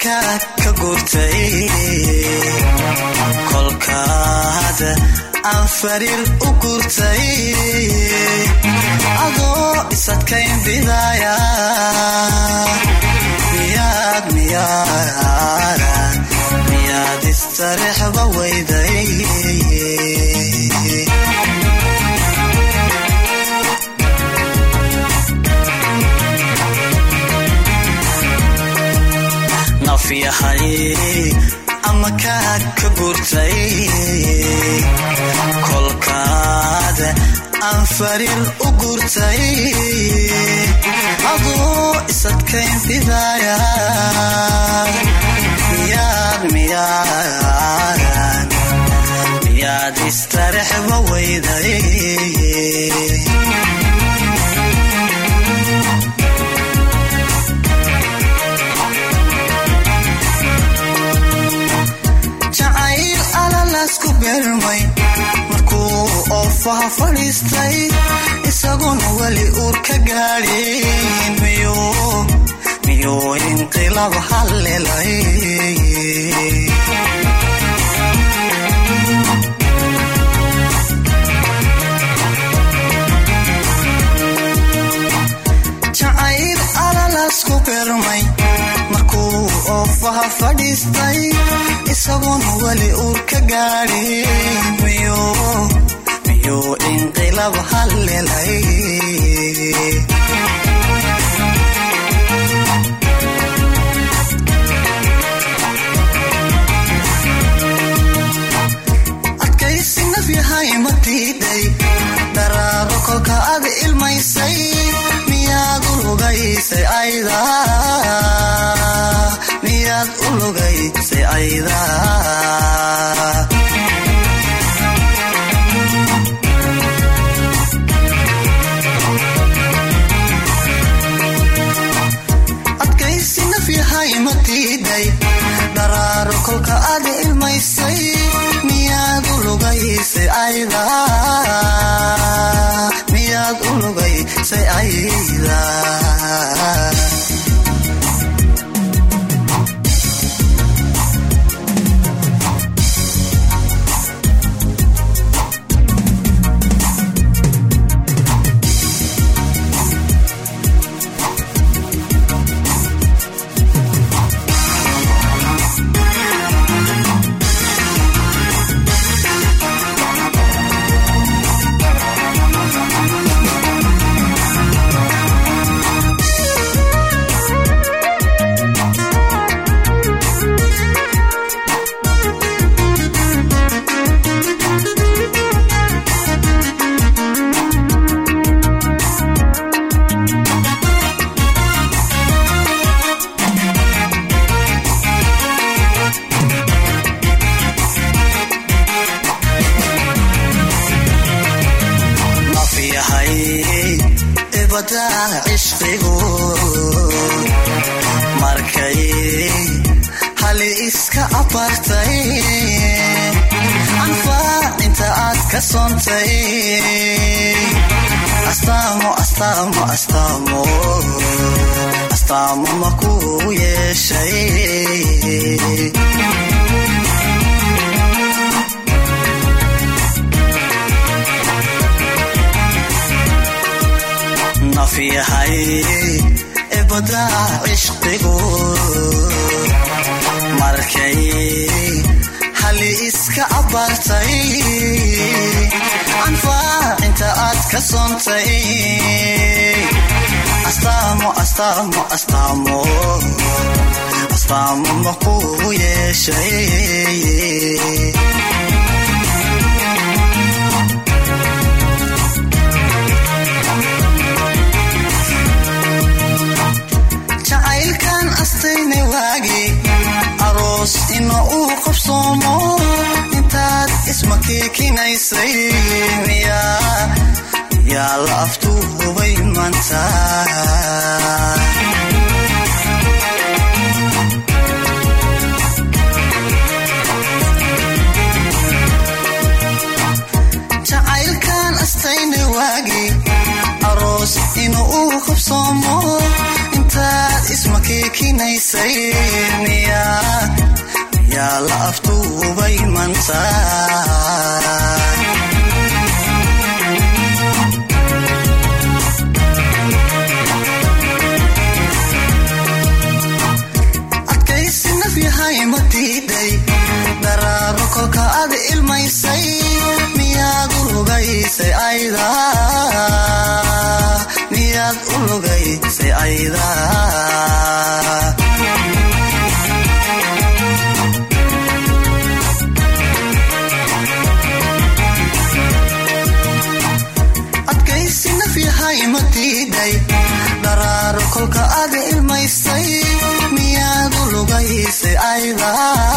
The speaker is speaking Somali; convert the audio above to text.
makaad ka gurtay kolkaada aan fariir u gurtay adoo isadkayn bidaaya miyaad miyaada miyaad istarexba weyday nafyahay ama kaad ka gurtay kolkaada aan fariir u gurtay adoo isadkayn bidaaya miyaad miyaad miyaad istarexba weyday jacayl alalasku beermay markuu oofaha fadhiistay isaguna weli uur ka gaadhin miyuu inqilaab hallelay jacayl alalasku beermay markuu oofaha fadhiistay isaguna weli uur ka gaadhin miyuu inqilaab hallelay adkaysi naf yahay ma diiday daraaro kolka ad ilmaysay miyaad u lugaysay ayda miyaad u lugaysay ayda adkaysi naf yahay ma diiday daraaro kolka ad ilmaysay miyaad u lugaysay ayda miyaad u lugaysay ayda nafyahay ibada cishqigu markay hali iska abartay anfaacinta aad ka soontay astaamo astaamo astaamo astaamo makuu yeeshay nafyahay ibada cishqigu markay hali iska abartay anfaacinta aad ka soontay astaamo astaamo astaamo astaamo makuu yeeshay jacaylkan astayna waagi aroos ina uu qabsoomo intaad isma keekinaysay miyaa la aftuubay maanta jacaylkan astayna waagi aroos ina uu qabsoomo intaad isma keekin ilmaynaysay miyaa la aftuubay manta adkaysi naf yahay ma diiday daraaro kolka ad ilmaysay miyaad u lugaysay ayda miyaad u lugaysay ayda adkaysi naf yahay ma diiday daraaro kolka ad ilmaysay miyaad u lugaysay ayda